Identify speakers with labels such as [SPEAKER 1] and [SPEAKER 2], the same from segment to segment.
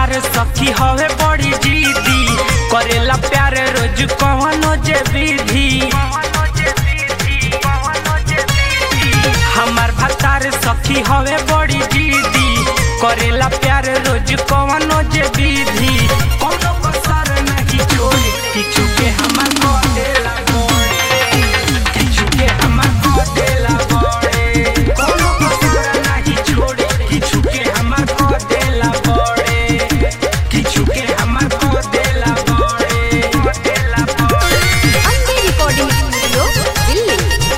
[SPEAKER 1] भतार सखी हवे बड़ी जीदी करेला प्यार रोज कवनो जे विधि हमार भतार सखी हवे बड़ी जीदी करेला प्यार रोज कवनो जे विधि कोनो कसर नहीं छोड़ी किछु के हमार को देला गोड़े किछु के हमार को देला गोड़े कोनो कसर नहीं छोड़ी किछु के हमार को देला गोड़े किछु के हमार को देला गोड़े देला गोड़े
[SPEAKER 2] ಅಂಬಿ ರೆಕಾರ್ಡಿಂಗ್ ಸ್ಟುಡಿಯೋ ಇಲ್ಲಿ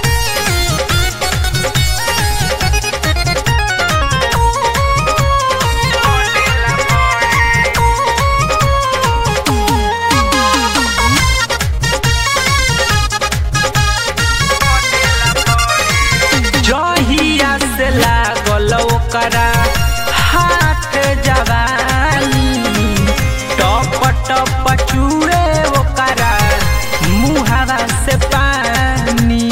[SPEAKER 1] जहिया से लागल ओकरा हाथ जवानी टप टप चूड़े ओकरा मुहावा से पानी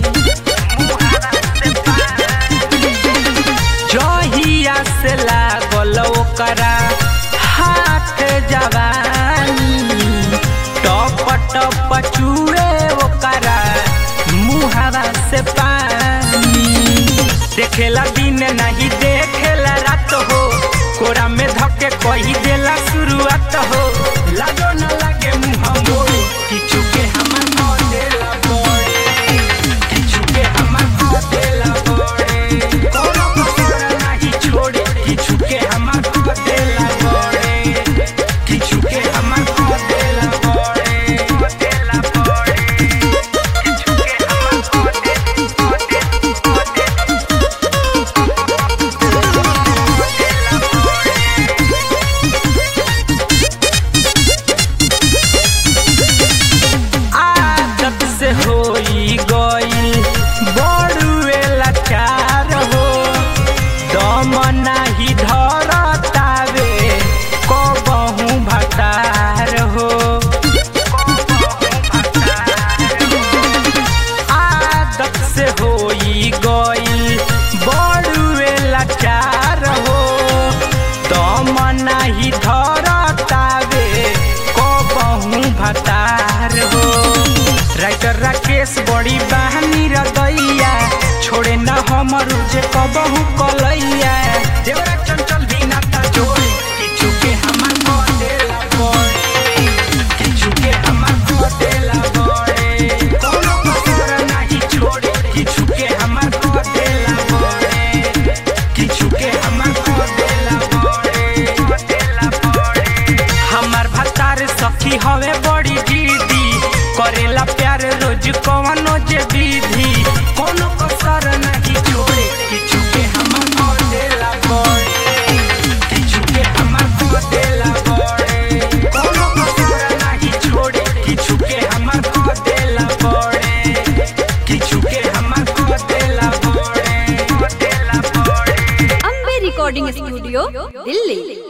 [SPEAKER 1] जहिया से लागल ओकरा हाथ जवानी टप टप चूड़े ओकरा मुहावा से पानी देखेला दिन नहीं देखेला रात हो कोरा में धके कही देला शुरुआत हो लागो न लागे मुंह मोड़े किछु के हमार को देला बोड़े किछु के हमार को देला बोड़े कोनो कसर नहीं छोड़े किछु के हमार को देला बोड़े किछु के हमार को देला बोड़े देला बोड़े किछु के हमार को दे को दे आदत से होई गईल बड़ुए लाचार हो दम नाही धरतावे कबहू भतार हो आदत से होई गईल बड़ुए लाचार हो दम नाही धरतावे कबहू भतार हो राइटर राकेश बड़ी बहानी रदैया छोड़े न हमर जे कबहू कलैया देवरा चंचल भी नाता जोड़े किछु के हमार को देला बोड़े किछु के हमार को देला बोड़े कोनो कसर नहीं छोड़े किछु के हमार को देला बोड़े किछु के हमार को देला बोड़े देला बोड़े हमार भतार सखी हवे बड़ी जीदी करेला प्यार रोज कवनो जे